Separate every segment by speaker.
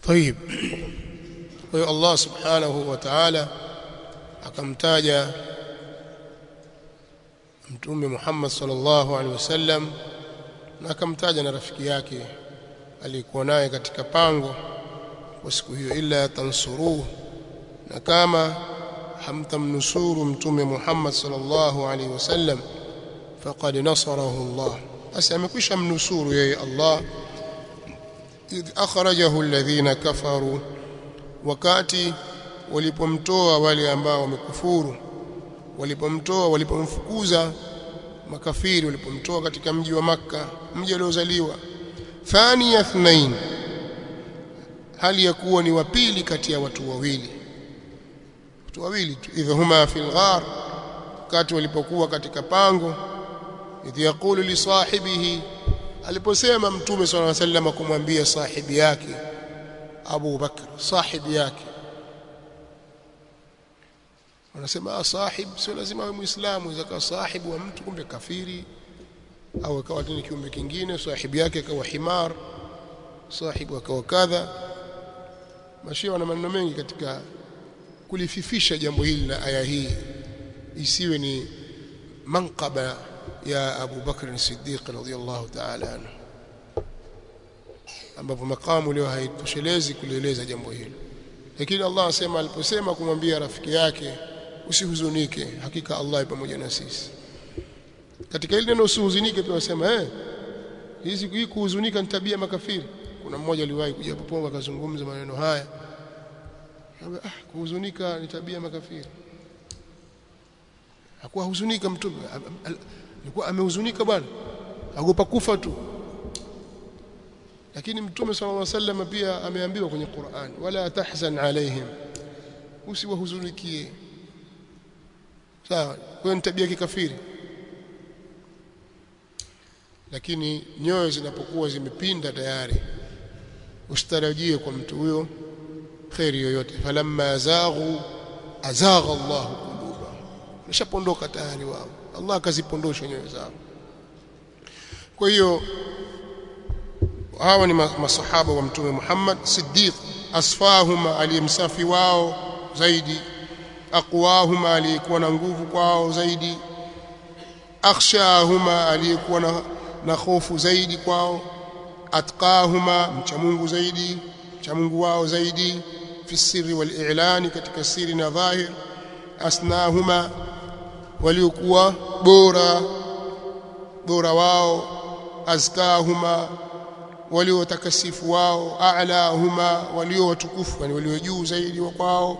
Speaker 1: طيب kwa hiyo Allah subhanahu wa ta'ala akamtaja mtume Muhammad sallallahu alaihi wasallam na akamtaja na rafiki yake aliyekuwa naye katika pango kwa siku hiyo illa tansuruhu na kama hamtamnusuru mtume Muhammad sallallahu alaihi wasallam faqad nasarahu Allah basi amekwisha mnusuru yeye Allah idh akhrajahu alladhina kafaru wakati walipomtoa wale ambao wamekufuru walipomtoa walipomfukuza makafiri walipomtoa katika mji wa maka mji aliozaliwa thani yathnain hali ya kuwa ni wa pili kati ya watu wawili watu wawili tu idhahuma fil ghar wakati walipokuwa katika pango idh yaqulu li sahibihi aliposema mtume sallallahu alaihi wasallam kumwambia sahibi yake Abu Bakr sahibi yake wanasema sahib sio lazima awe muislamu inaweza kuwa sahibu wa mtu kumbe kafiri au akawa ni kiumbe kingine sahibi yake akawa himar sahibu akawa kadha mashia wana maneno mengi katika kulififisha jambo hili na aya hii isiwe ni manqaba ya Abu Bakr as-Siddiq radhiyallahu ta'ala anhu ambapo makamu leo haitoshelezi kulieleza jambo hilo lakini Allah asema aliposema kumwambia rafiki yake usihuzunike hakika Allah pamoja na sisi katika ile neno usihuzunike pia wasema eh hizi hii kuhuzunika ni tabia makafiri kuna mmoja aliwahi kuja popo akazungumza maneno haya ah kuhuzunika ni tabia makafiri hakuwa huzunika mtume alikuwa amehuzunika bwana agopa kufa tu lakini mtume sallallahu alaihi wasallam pia ameambiwa kwenye Qur'an wala tahzan alaihim usiwahuzunikie sawa kwa tabia kikafiri lakini nyoyo zinapokuwa zimepinda tayari usitarajie kwa mtu huyo khairi yoyote falamma zaghu azagha Allah qulubahum nishapondoka tayari wao Allah akazipondosha nyoyo zao kwa hiyo hawa ni masahaba wa mtume Muhammad Siddiq asfahuma aliyemsafi wao zaidi aqwahuma aliyekuwa na nguvu kwao zaidi akhshahuma aliyekuwa na, na hofu zaidi kwao atqahuma mcha Mungu zaidi mcha Mungu wao zaidi fi sirri wal i'lani katika siri na dhahir asnahuma waliokuwa bora bora wao azkahuma walio watakasifu wao a'lahuma walio watukufu yani walio juu zaidi wa kwao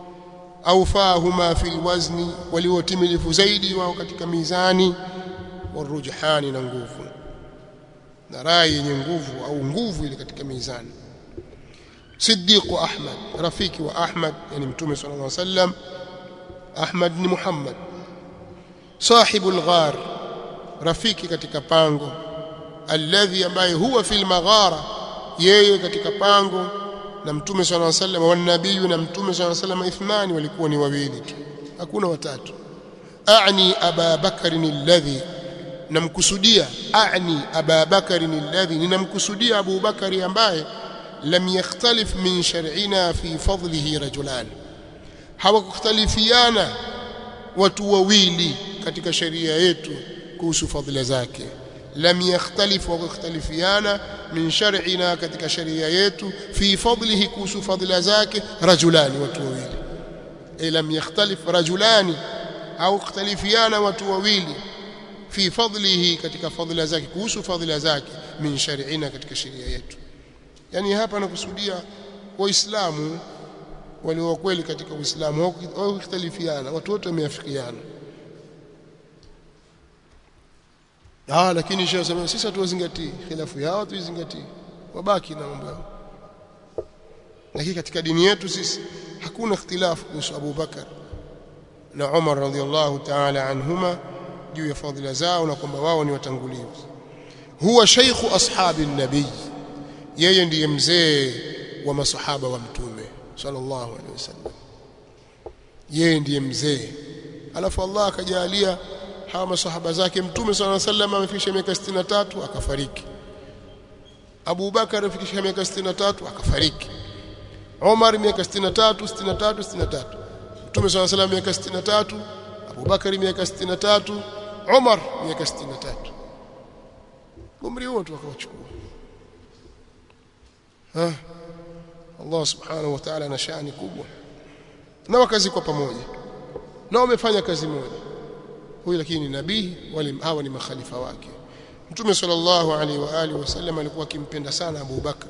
Speaker 1: aufahuma fil wazni walio timilifu zaidi wao katika mizani warujhani na nguvu na rai yenye nguvu au nguvu ile katika mizani Siddiq Ahmad rafiki wa Ahmad yani mtume sallallahu alaihi wasallam Ahmad ni Muhammad sahibul ghar rafiki katika pango alladhi ambaye huwa fil maghara yeye katika pango na mtume swalla alayhi wasallam wa nabii na mtume swalla alayhi wasallam ithmani walikuwa ni wawili tu hakuna watatu a'ni aba bakari alladhi namkusudia a'ni aba bakari alladhi ninamkusudia abu bakari ambaye lam yakhtalif min shar'ina fi fadlihi rajulan hawakukhtalifiana watu wawili katika sheria yetu kuhusu fadhila zake lam yakhtalif wa yakhtalifiana min shar'ina katika sheria yetu fi fadlihi kuhusu fadhila zake rajulani watu wawili e lam yakhtalif rajulani au ikhtalifiana watu wawili fi fadlihi katika fadhila zake kuhusu fadhila zake min shar'ina katika sheria yetu yani hapa nakusudia waislamu walio kweli katika uislamu au ikhtalifiana watu wote wameafikiana Ah lakini shehe sema sisi hatuwazingatii khilafu yao tuizingatii wabaki na mambo yao lakini katika dini yetu sisi hakuna ikhtilafu kuhusu Abu Bakar na Umar radhiallahu ta'ala anhuma juu ya fadhila zao na kwamba wao ni watangulizi huwa shaykhu ashabi nabii yeye ndiye mzee wa masahaba wa mtume sallallahu alaihi wasallam yeye ndiye mzee alafu Allah akajalia hawa masahaba zake mtume swalla sallam amefikisha miaka 63 akafariki Abu Bakar amefikisha miaka 63 akafariki Umar miaka 63 63 63 Mtume swalla salam miaka 63 Abu Bakari miaka 63 Umar miaka 63 umri huo tu akawachukua ha Allah subhanahu wa ta'ala ana shani kubwa na wakazikwa pamoja na wamefanya kazi moja huyu lakini ni nabii wale hawa ni makhalifa wake Mtume sallallahu alaihi wa alihi wasallam alikuwa akimpenda sana Abu Bakr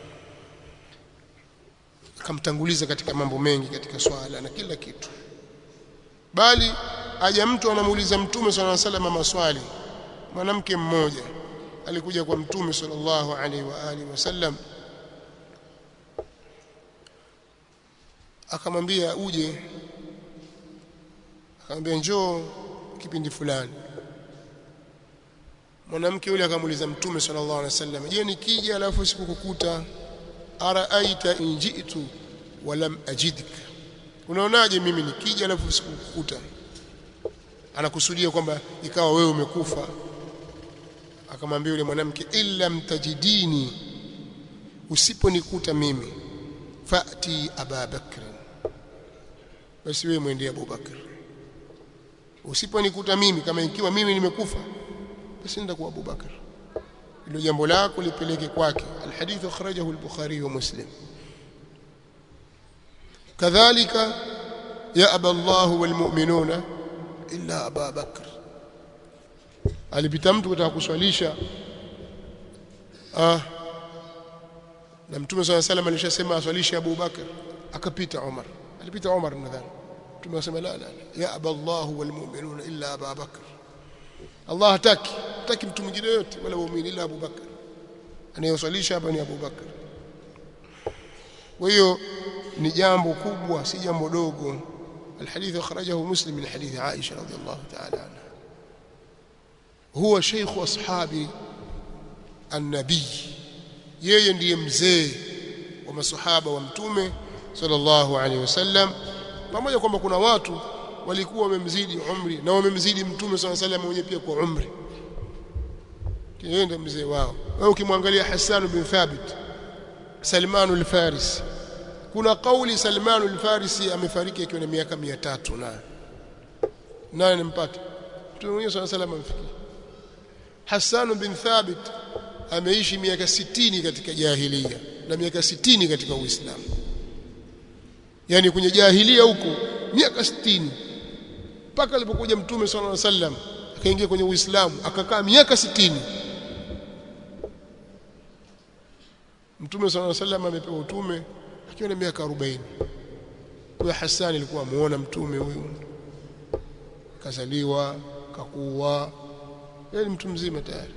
Speaker 1: akamtanguliza katika mambo mengi katika swala na kila kitu bali aja mtu anamuuliza Mtume sallallahu alaihi wasallam maswali mwanamke mmoja alikuja kwa Mtume sallallahu alaihi wa alihi wasallam akamwambia uje akamwambia njoo kipindi fulani mwanamke yule akamuuliza mtume sallallahu alaihi wasallam je nikija alafu sikukukuta araaita in ji'tu wa lam ajidka unaonaje mimi nikija alafu sikukukuta anakusudia kwamba ikawa wewe umekufa akamwambia yule mwanamke illa mtajidini usiponikuta mimi fati aba bakr basi wewe mwendee Abu Bakr usiponikuta mimi kama ikiwa mimi nimekufa basi nenda kwa Abu Bakr ilo jambo lako lipeleke kwake alhadith akhrajahu al-Bukhari wa Muslim kadhalika ya aba Allah wal mu'minuna illa Abu Bakr alipita mtu kutaka kuswalisha ah na mtume swalla salam alishasema aswalishe Abu Bakr akapita Umar alipita Umar nadhani mtume asema la la ya aba Allah wal mu'minuna illa Abu Bakr Allah hataki hataki mtu mwingine yote wala muumini ila Abu Bakr anayoswalisha hapa ni Abu Bakr kwa hiyo ni jambo kubwa si jambo dogo الحديث أخرجه مسلم من حديث عائشة رضي الله تعالى عنها هو شيخ أصحاب النبي yeye ndiye mzee wa masahaba wa mtume sallallahu alaihi wasallam pamoja kwamba kuna watu walikuwa wamemzidi umri na wamemzidi mtume sallallahu alaihi wasallam mwenyewe pia kwa umri yeye ndiye mzee wao wewe ukimwangalia Hassan bin Thabit Salman al-Farisi kuna kauli Salman al-Farisi amefariki akiwa na miaka 300 na nani nimpata mtume mwenyewe sallallahu alaihi wasallam amfikia Hassan bin Thabit ameishi miaka 60 katika jahilia na miaka 60 katika Uislamu yani kwenye jahilia huko miaka 60 mpaka alipokuja mtume sallallahu alaihi wasallam akaingia kwenye Uislamu akakaa miaka 60 Mtume sallallahu alaihi wasallam amepewa utume akiwa na miaka 40 kwa Hassan alikuwa amuona mtume huyu kazaliwa kakuwa yeye mtu mzima tayari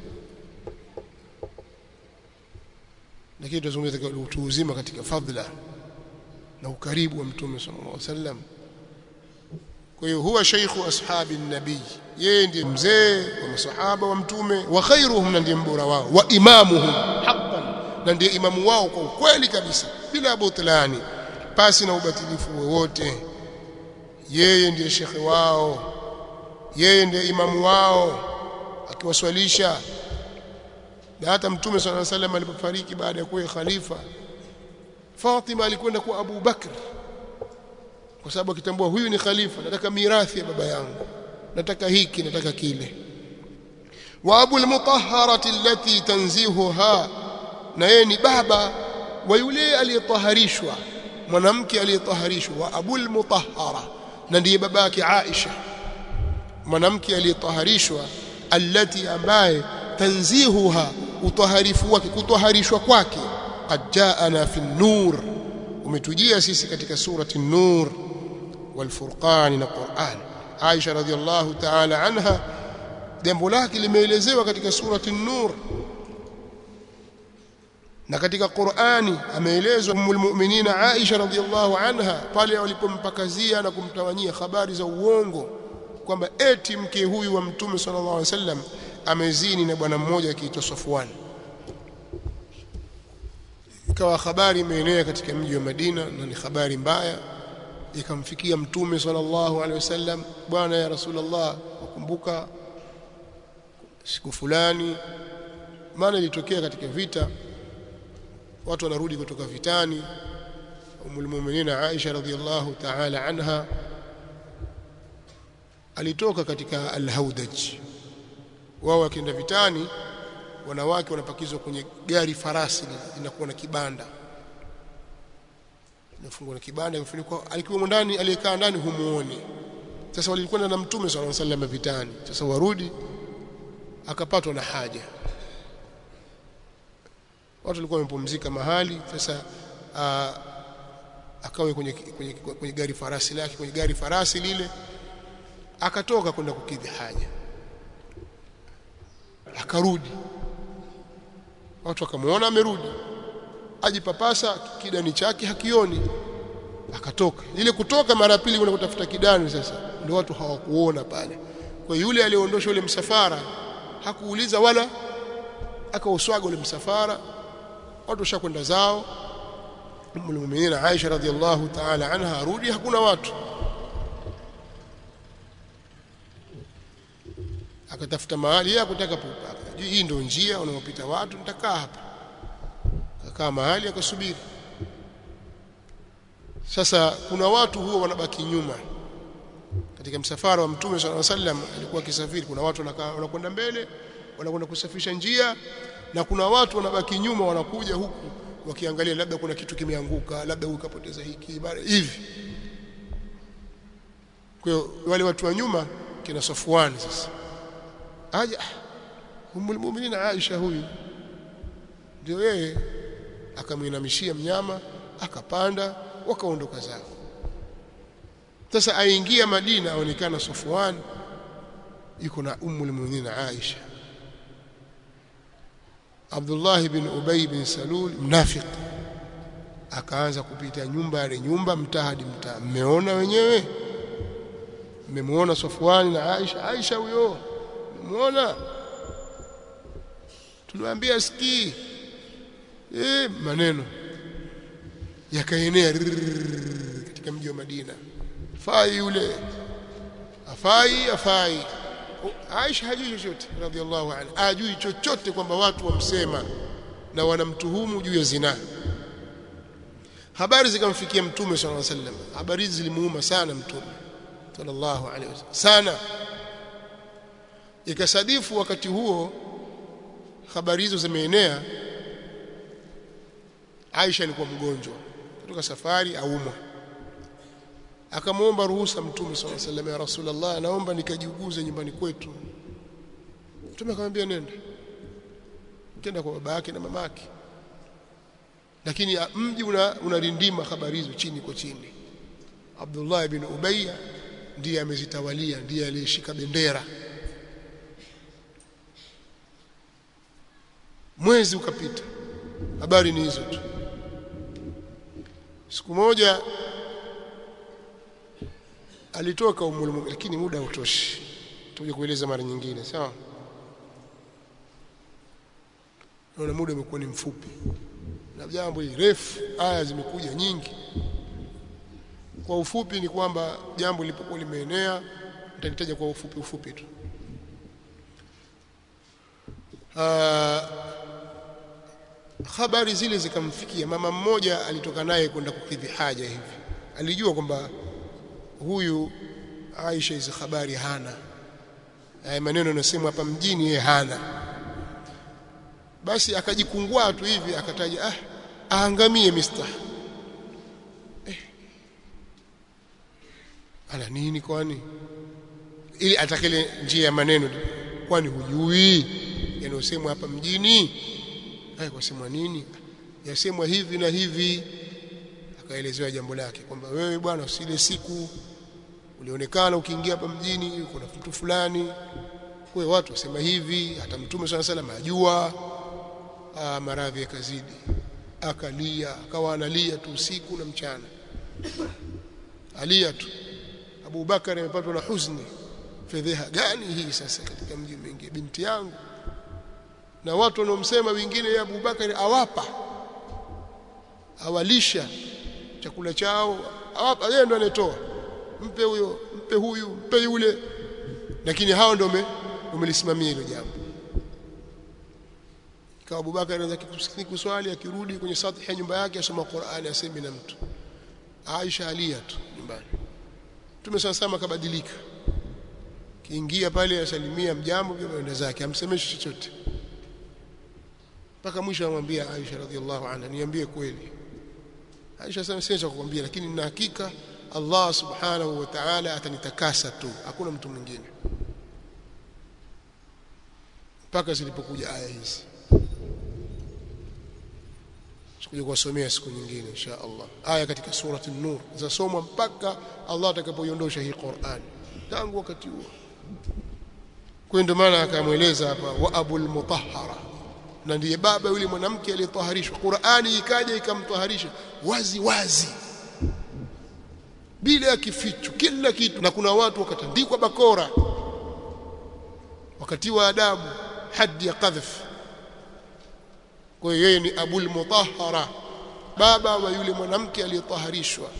Speaker 1: lakini tunazungumza katika utu uzima katika fadhila na ukaribu wa mtume sallallahu alaihi wasallam kwa hiyo huwa shaykhu ashabi nabii yeye ndiye mzee wa masahaba wa mtume wa khairuhum na ndiye mbora wao wa imamuhum haqqan na ndiye imamu wao kwa ukweli kabisa bila butlani pasi na ubatilifu wowote yeye ndiye shekhe wao yeye ndiye imamu wao akiwaswalisha na hata mtume swalla salam alipofariki baada ya kuwa khalifa Fatima alikwenda kwa Abu Bakr kwa sababu akitambua huyu ni khalifa nataka mirathi ya baba yangu nataka hiki nataka kile wa Abu al-Mutahharati allati tanzihuha na yeye ni baba wa yule aliyetaharishwa mwanamke aliyetaharishwa wa Abu al-Mutahhara na ndiye babake Aisha mwanamke aliyetaharishwa allati ambaye tanzihuha utaharifu wake kutaharishwa kwake qad jaana fi nur umetujia sisi katika surati nur wal furqan na Qur'an Aisha radhiallahu ta'ala anha jambo lake limeelezewa katika surati nur na katika Qur'ani ameelezwa ummul mu'minina Aisha radhiallahu anha pale walipompakazia na kumtawanyia habari za uongo kwamba eti mke huyu wa mtume sallallahu alaihi wasallam amezini na bwana mmoja akiitwa Safwan ikawa habari imeenea katika mji wa Madina na ni habari mbaya ikamfikia mtume sallallahu alaihi wasallam bwana ya rasulullah ukumbuka siku fulani maana ilitokea katika vita watu wanarudi kutoka vitani umul mu'minin Aisha radhiyallahu ta'ala anha alitoka katika al-Haudaj wao wakienda vitani wanawake wanapakizwa kwenye gari farasi linakuwa na kibanda inafungwa na kibanda imefunikwa alikuwa ndani aliyekaa ndani humuoni sasa walikwenda na mtume sallallahu alaihi wasallam vitani sasa warudi akapatwa na haja watu walikuwa wamepumzika mahali sasa akawe kwenye, kwenye, kwenye gari farasi lake kwenye gari farasi lile akatoka kwenda kukidhi haja akarudi watu wakamuona amerudi ajipapasa kidani chake hakioni akatoka ile kutoka mara pili kwenda kutafuta kidani sasa ndio watu hawakuona pale kwa yule aliyeondosha ule msafara hakuuliza wala akauswaga ule msafara watu washakwenda zao Ummul Mu'minin Aisha radhiallahu ta'ala anha arudi hakuna watu akatafuta mahali yeye kutaka hii ndio njia unaopita watu nitakaa hapa akakaa mahali akasubiri sasa kuna watu huwa wanabaki nyuma katika msafara wa mtume sallallahu alaihi wasallam alikuwa akisafiri kuna watu wanakwenda mbele wanakwenda kusafisha njia na kuna watu wanabaki nyuma wanakuja huku wakiangalia labda kuna kitu kimeanguka labda huyu kapoteza hiki bado hivi kwa hiyo wale watu wa nyuma kina Safwan sasa aja umul mu'minin Aisha huyu ndio yeye akamwinamishia mnyama akapanda wakaondoka zao sasa aingia Madina aonekana Safwan yuko na ummul mu'minin Aisha Abdullah bin Ubay bin Salul mnafiq akaanza kupita nyumba ya nyumba mtaa hadi mtaa mmeona wenyewe mmemuona Safwan na Aisha Aisha huyo mmemuona tuliwaambia sikii eh maneno yakaenea katika mji wa Madina fai yule afai afai Aisha hajui chochote radhiallahu anha hajui chochote kwamba watu wamsema na wanamtuhumu juu ya zina habari zikamfikia mtume sallallahu alaihi wasallam habari hizi zilimuuma sana mtume sallallahu alaihi wasallam sana ikasadifu wakati huo habari hizo zimeenea Aisha alikuwa mgonjwa kutoka safari aumwa akamwomba ruhusa mtume sallallahu alaihi wasallam ya rasulullah naomba nikajiuguze nyumbani kwetu mtume akamwambia nenda kenda kwa baba yake na mama yake lakini mji unarindima una habari hizo chini kwa chini Abdullah ibn Ubayya ndiye amezitawalia ndiye aliyeshika bendera mwezi ukapita habari ni hizo tu siku moja alitoka umul lakini muda hautoshi tuje kueleza mara nyingine sawa naona muda umekuwa ni mfupi na jambo hili refu aya zimekuja nyingi kwa ufupi ni kwamba jambo lilipokuwa limeenea nitalitaja kwa ufupi ufupi tu habari zile zikamfikia mama mmoja alitoka naye kwenda kukidhi haja hivi alijua kwamba huyu Aisha hizo habari hana haya maneno yanasemwa hapa mjini yeye hana basi akajikungua tu hivi akataja ah aangamie mistah eh. ana nini kwani ili atakele njia ya maneno kwani hujui yanayosemwa hapa mjini haya kwasemwa nini yasemwa hivi na hivi akaelezewa jambo lake kwamba wewe bwana usile siku ulionekana ukiingia hapa mjini kuna mtu fulani kwa watu wasema hivi hata mtume swalla salam ajua maradhi yakazidi akalia akawa analia tu usiku na mchana alia tu Abu Bakar amepatwa na huzuni fedheha gani hii sasa katika mji mwingi binti yangu na watu wanaomsema wengine ya Abu Bakar awapa awalisha chakula chao awapa yeye ndo anatoa mpe huyo mpe huyu mpe yule lakini hao ndio umelisimamia hilo jambo kwa Abu Bakar anaanza kuswali akirudi kwenye sathi ya nyumba yake asoma Qur'ani asemi na mtu Aisha alia tu nyumbani Mtume sana kabadilika kiingia pale asalimia mjambo pia anaenda zake amsemeshi chochote mpaka mwisho amwambia Aisha radhiallahu anha niambie kweli Aisha sasa siwezi kukwambia lakini nina hakika Allah subhanahu wa ta'ala atanitakasa tu hakuna mtu mwingine mpaka zilipokuja aya hizi sikuja kuwasomea siku nyingine insha Allah aya katika surati an-nur zasomwa mpaka Allah atakapoiondosha hii Qur'an tangu wakati huo kwa ndio maana akamweleza hapa wa abul mutahhara na ndiye baba yule mwanamke aliyetaharishwa Qur'ani ikaja ikamtaharisha wazi wazi bila ya kificho kila kitu na kuna watu wakatandikwa bakora wakati wa adabu hadi ya qadhf kwa hiyo yeye ni abul mutahhara baba wa yule mwanamke aliyetaharishwa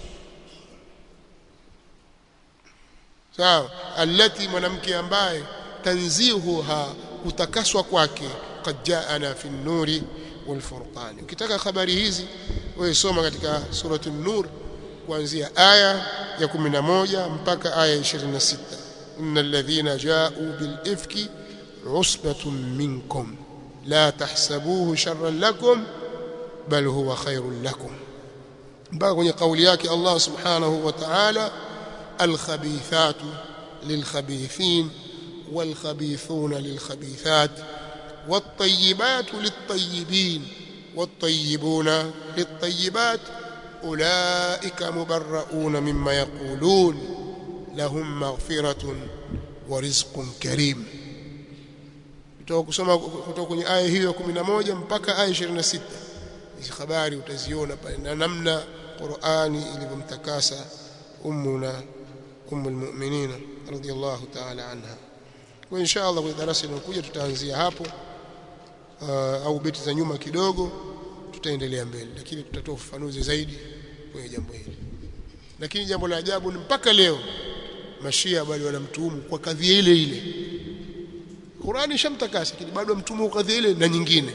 Speaker 1: sawa alati mwanamke ambaye tanzihuha kutakaswa kwake qad jaana fi nuri wal furqan ukitaka habari hizi wewe soma katika suratul nur kuanzia aya ya 11 mpaka aya ya 26 innal ladhina ja'u bil ifki usbatun minkum la tahsabuhu sharran lakum bal huwa khairun lakum mpaka kwenye kauli yake Allah subhanahu wa ta'ala al-khabithatu lil-khabithin wal-khabithuna lil-khabithat wat-tayyibatu lit-tayyibin wat-tayyibuna lit-tayyibat ulaika mubarrauna mimma yaqulun lahum maghfiratun wa rizqun karim kutoka kusoma kutoka kwenye aya hiyo ya 11 mpaka aya 26 hizi habari utaziona pale na namna Qur'ani ilivyomtakasa ummuna ummul mu'minin radiyallahu ta'ala anha kwa insha Allah kwenye darasa linalokuja tutaanzia hapo uh, au beti za nyuma kidogo tutaendelea mbele lakini tutatoa ufafanuzi zaidi kwenye jambo hili lakini jambo la ajabu ni mpaka leo mashia bado wanamtuhumu kwa kadhia ile ile Qur'ani shamtakasa lakini bado mtumu kadhia ile na nyingine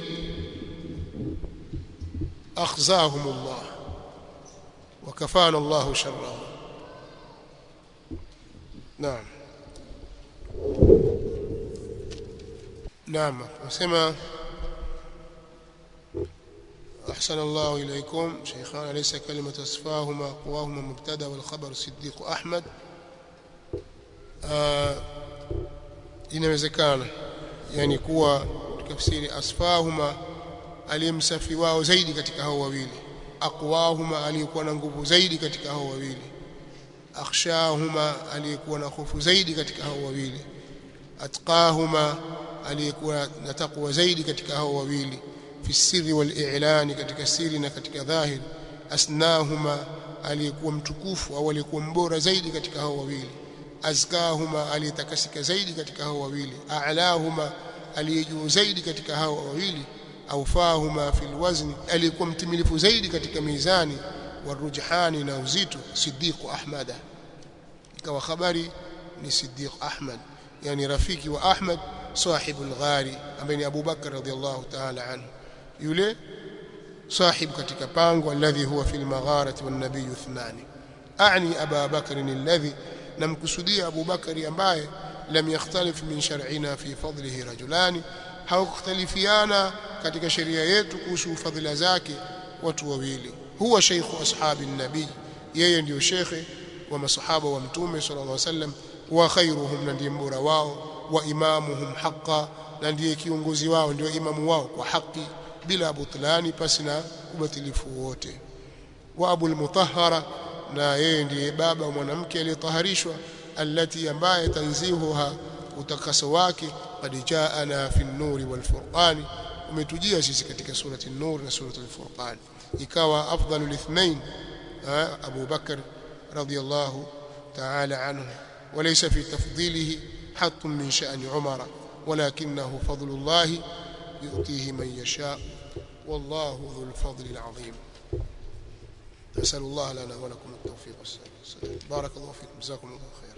Speaker 1: akhzahumullah wakafana Allah sharrahum naam naam nasema أحسن الله إليكم شيخان ليس كلمة أصفاهما قواهما مبتدا والخبر صديق أحمد آه inawezekana yani kuwa tafsiri asfahuma aliyemsafi wao zaidi katika hao wawili aqwahuma aliyekuwa na nguvu zaidi katika hao wawili akhshahuma aliyekuwa na hofu zaidi katika hao wawili atqahuma aliyekuwa na takwa zaidi katika hao wawili fi sirri wal i'lani katika siri na katika dhahir asnahuma aliyekuwa mtukufu au aliyekuwa mbora zaidi katika hao wawili azkahuma aliyetakasika zaidi katika hao wawili a'lahuma aliyejuu zaidi katika hao wawili aufahuma fil wazni aliyekuwa mtimilifu zaidi katika mizani warujhani na uzito Siddiq Ahmad ikawa habari ni Siddiq Ahmad yani rafiki wa Ahmad sahibul ghari ambaye ni Abu Bakar radhiallahu ta'ala anhu yule sahib katika pango alladhi huwa fil magharati wan nabiy ithnani a'ni Aba Bakr alladhi namkusudia Abu Bakari ambaye lam yakhtalif min shar'ina fi fadlihi rajulani hawakhtalifiana katika sheria yetu kuhusu fadhila zake watu wawili huwa sheikhu ashabi nabii yeye ndiyo shekhe wa masahaba wa mtume sallallahu alaihi wasallam wa khairuhum na ndiye mbora wao wa imamuhum haqa na ndiye kiongozi wao ndio imamu wao kwa haki bila butlani pasi na ubatilifu wote wa abul mutahhara na yeye ndiye baba mwanamke aliyetaharishwa allati ambaye tanzihuha utakaso wake qad jaana fi an-nuri wal furqani umetujia sisi katika surati an-nur na surati al-furqan ikawa afdalul ithnain Abu Bakar radiyallahu ta'ala anhu وليس في تفضيله حط من شأن عمر ولكنه فضل الله يؤتيه من يشاء والله ذو الفضل العظيم نسأل الله لنا ولكم التوفيق والسلام بارك الله فيكم جزاكم الله خيرا